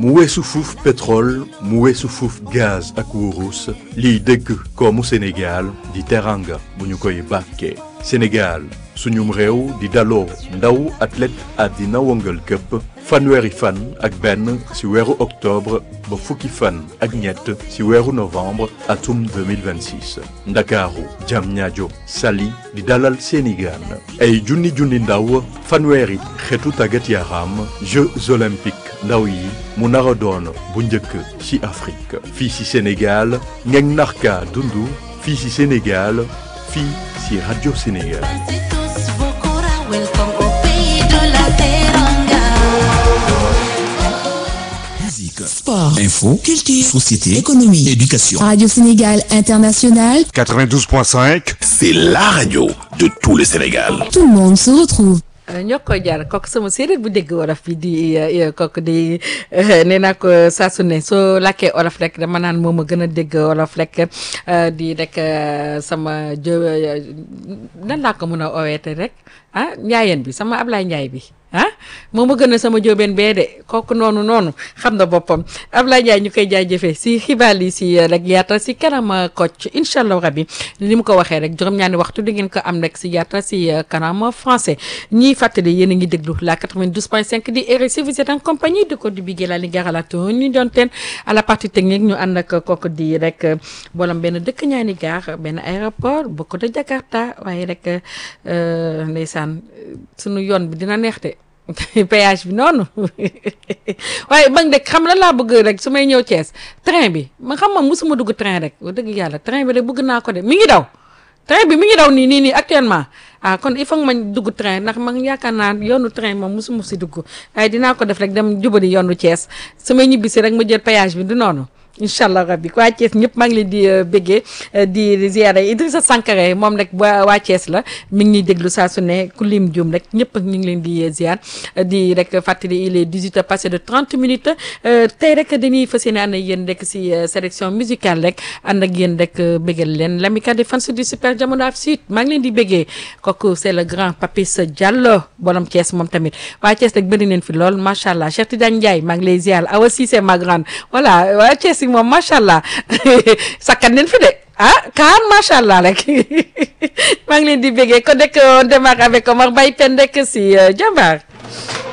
mu weesu fuuf pétrole mu weesu fuuf gaz ak wurus liy dëgg koomu Sénégal di teranga bu ñu koy bàkkee Sénégal suñum réew di daloo ndaw athlète àddina wëngal këpp fanweeri fan ak benn ci weeru octobre ba fukki fan ak ñett ci weeru novembre atum 2026 ndakaaru Diamniadio Saly di dalal seeni gaan ay junni junni ndaw fanweeri xeetu tàggat yaram Jeux olympiques ndaw yi mu nar a doon bu njëkk ci Afrique fii ci Sénégal ngeen narka dundu fii ci Sénégal fii ci Radio Sénégal Musique, Sport, info, culture, société, économie. éducation. Radio Sénégal International, 92.5. C'est la radio de tout le Sénégal. tout le monde se retrouve. ñoo koy jaar kooku sama séeréer bu dégg wolof bi di kooku di nee naa ko saa su ne soo làkkee olof rek dama naan moom a gën a dégg wolof rek di rek sama jë nan laa ko mën a oweete rek ah njaayeen bi sama Ablaye Njaay bi ah moom a gën a sama jóobeen bee de kooku noonu noonu xam na boppam Ablaye Njaay ñu koy jaajëfee si xibaar yi si rek yaata si kanam Kocc incha allah rabi ni mu ko waxee rek juróom-ñaari waxtu di ngeen ko am rek si yaata si kanam français ñiy fàttali yéen a ngi déglu la 92.5 di RSI vous êtes en compagnie de Codé Bigué la Lingara la ñu doon teen à la partie technique ñu ànd ak kooku di rek bolam benn dëkk ñaani gaar benn aéroport bokk de Jakarta waaye rek ndeysaan sunu yoon bi dina neex de péage bi noonu waaye man de xam la laa bëgg rek su may ñëw Thiès train bi ma xam ma musuma dugg train rek wax dëgg yàlla train bi de bëgg naa ko de mi ngi daw train bi mi ngi daw nii nii nii actuellement ah kon il faut que ma dugg train ndax man yaakaar naa yoonu train moom musuma si dugg waaye dinaa ko def rek dem jubali yoonu Thiès su may ñibbisi rek ma jël péage bi du noonu incha allah rabbi waa Thiès ñëpp maa ngi leen di béggee di ziyaara Idrissa Sankare moom rek waa waa Thiès la mi ngi ñuy déglu saa su ne ku lim juum rek ñëpp ñu ngi leen di ziar di rek fàttali il est 18 heures passé de 30 minutes tey rek dañuy fas yéene ànd ak yéen rek si sélection musicale rek ànd ak yéen rek béggal leen l'amicale des fans du super jamono af sud maa ngi leen di béggee kooku c'est le grand Papis Diallo borom Thiès moom tamit waa Thiès rek bëri neen fi lool macha allah Cheikh Tidiane Ndiaye maa ngi lay ziar Awa Cissé ma grande voilà waa Thiès moom macha allah sakkan leen fi de ah kaan macha allah rek maa ngi leen di béggee ko nekk on démarre avec Omar Baye Pende si Jambar